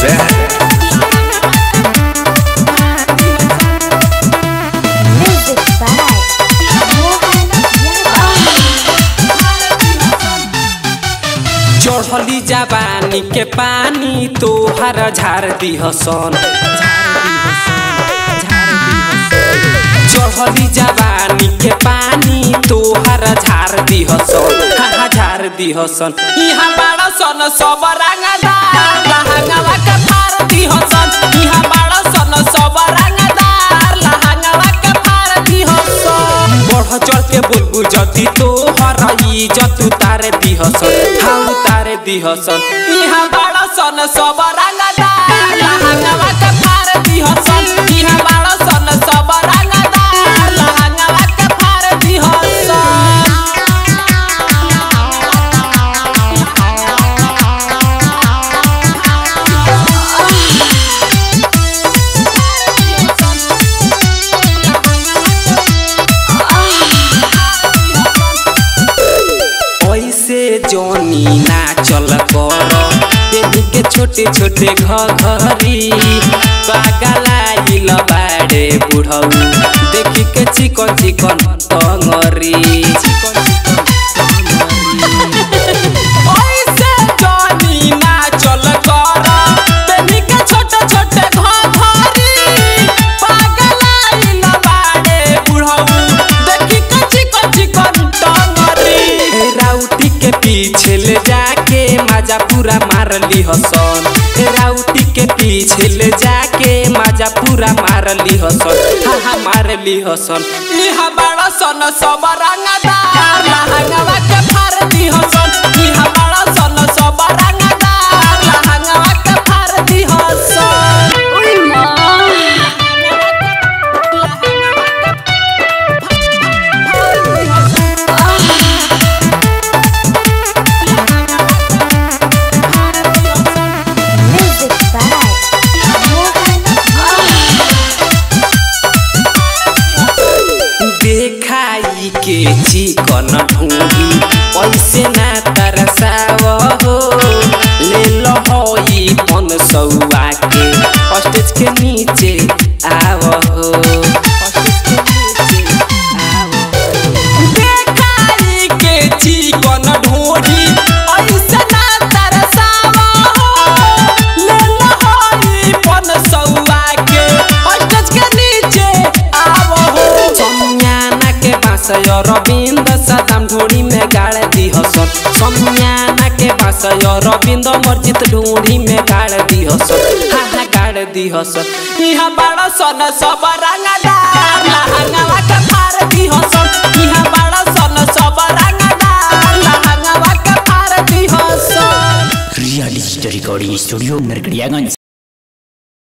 शहर Music by Mohan चढ़ली जवानी के पानी तोहर झार दिहसन चढ़ली जवानी के पानी तोहर झार दिहसन हाँ झार दिहसन यहाँ बाड़ा सन सब रंगदार लहंगवा के फार दिहसन यहाँ बाड़ा सन सब रंगदार लहंगवा के फार दिहसन बढ़ चढ़ के बुलबुल जदी तोहर इज्जत उतारे दिहसन हाँ उतारे दिहसन यहाँ बाड़ा सन सब रंगदार लहंगवा के फार दिहसन यहाँ बाड़ा सन सब रंगदार लहंगवा के फार दिहसन ऐसे जोनी ना चल कर बेबी के छोटे छोटे घघरी पागलाइल बाड़े बुढ़ऊ देखी के चिकन चिकन टंगरी ऐसे जोनी ना चल कर बेबी के छोटे छोटे घघरी पागलाइल बाड़े बुढ़ऊ देखी के चिकन चिकन टंगरी राउटी के पीछे ले जाके मजा पूरा मार ली हसन राउटी के पीछे ले जाके मजा पूरा मार ली हसन हाँ हाँ मार ली हसन इहा बड़ा सन सब रंगदार लहंगवा के फार दी हसन इहा बड़ा सन सब रंगदार लहंगवा के फार दी हसन Music by देखाई के चिकन ढूंढी ऐसे ना तरसाव हो ले लो होई पन सौआ के स्टेज के नीचे आव हो देखाई के चिकन ढूंढी ऐसे ना तरसाव हो ले लो होई पन सौआ के स्टेज के नीचे आव हो समियाना के बास रविंद सदाम ढोड़ी में गाड़ दी हसन समियाना के बास रविंद मर्जित ढोड़ी में गाड़ दी हसन हाँ हाँ गाड़ दी हसन यहाँ बड़ा सन सब रंगदार लहंगवा के फार दी हसन यहाँ बड़ा सन सब रंगदार लहंगवा के फार दी Hasan real digital recording studio Narkatiaganj